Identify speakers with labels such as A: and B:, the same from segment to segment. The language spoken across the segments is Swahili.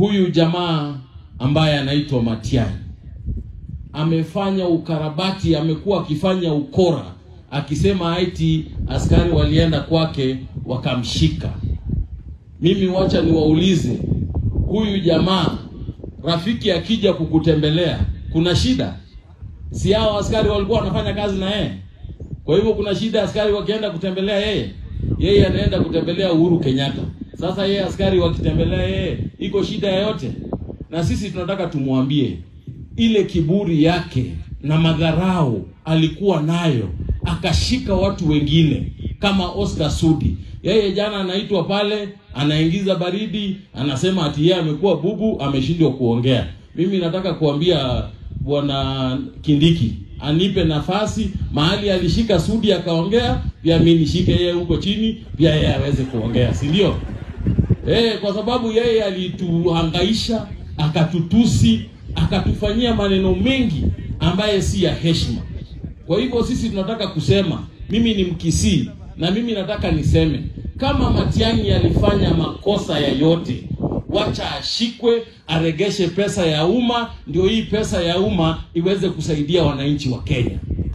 A: huyu jamaa ambaye anaitwa Matiang'i amefanya ukarabati, amekuwa akifanya ukora, akisema eti askari walienda kwake wakamshika. Mimi wacha niwaulize, huyu jamaa rafiki akija kukutembelea, kuna shida? Si hao askari walikuwa wanafanya kazi na yeye? Kwa hivyo kuna shida askari wakienda kutembelea yeye? Yeye anaenda kutembelea Uhuru Kenyatta. Sasa yeye askari wakitembelea yeye, iko shida yoyote? Na sisi tunataka tumwambie ile kiburi yake na madharau alikuwa nayo, akashika watu wengine kama Oscar Sudi. Yeye jana anaitwa pale, anaingiza baridi, anasema ati yeye amekuwa bubu, ameshindwa kuongea. Mimi nataka kuambia bwana Kindiki anipe nafasi mahali alishika Sudi akaongea, pia mimi nishike yeye huko chini, pia yeye aweze kuongea, si ndio? Eh, kwa sababu yeye alituhangaisha, akatutusi, akatufanyia maneno mengi ambaye si ya heshima. Kwa hivyo sisi tunataka kusema, mimi ni Mkisii na mimi nataka niseme kama Matiang'i alifanya makosa yoyote, wacha ashikwe, aregeshe pesa ya umma, ndio hii pesa ya umma iweze kusaidia wananchi wa Kenya.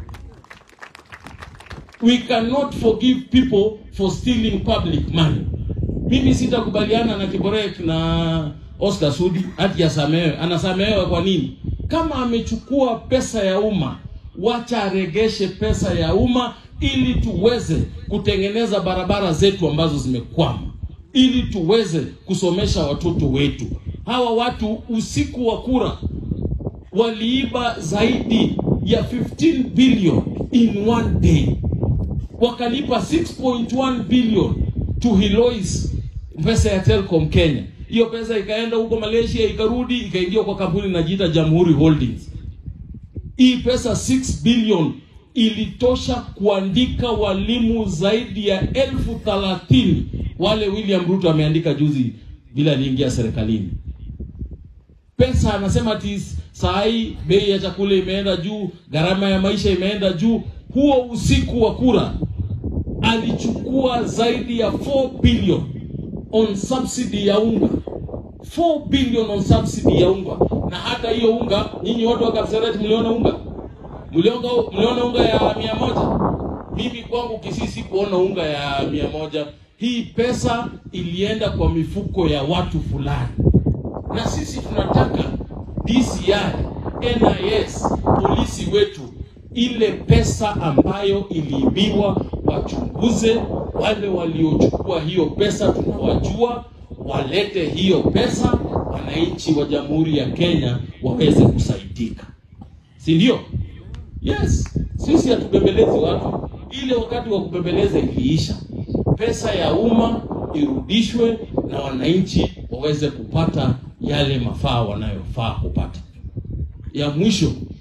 A: We cannot forgive people for stealing public money. Mimi sitakubaliana na Kiborek na Oscar Sudi hati asamehewe. Anasamehewa kwa nini? Kama amechukua pesa ya umma, wacha aregeshe pesa ya umma ili tuweze kutengeneza barabara zetu ambazo zimekwama, ili tuweze kusomesha watoto wetu. Hawa watu usiku wa kura waliiba zaidi ya 15 billion in one day, wakalipa 6.1 billion to Hilois, pesa ya Telcom Kenya. Hiyo pesa ikaenda huko Malaysia, ikarudi ikaingia kwa kampuni inajiita Jamhuri Holdings. Hii pesa 6 billion ilitosha kuandika walimu zaidi ya elfu thelathini wale William Ruto ameandika juzi bila aliingia serikalini. Pesa anasema ati saa hii bei ya chakula imeenda juu, gharama ya maisha imeenda juu. Huo usiku wa kura alichukua zaidi ya 4 billion on subsidy ya unga 4 billion on subsidy ya unga, na hata hiyo unga, nyinyi watu wa Kapseret mliona unga mliona, mliona unga ya mia moja. Mimi kwangu Kisii sikuona unga ya mia moja. Hii pesa ilienda kwa mifuko ya watu fulani, na sisi tunataka DCI, NIS, polisi wetu ile pesa ambayo iliibiwa wachunguze. Wale waliochukua hiyo pesa tunawajua, walete hiyo pesa, wananchi wa Jamhuri ya Kenya waweze kusaidika, si ndio? Yes, sisi hatubembelezi watu. Ile wakati wa kubembeleza iliisha, pesa ya umma irudishwe na wananchi waweze kupata yale mafaa wanayofaa kupata. Ya mwisho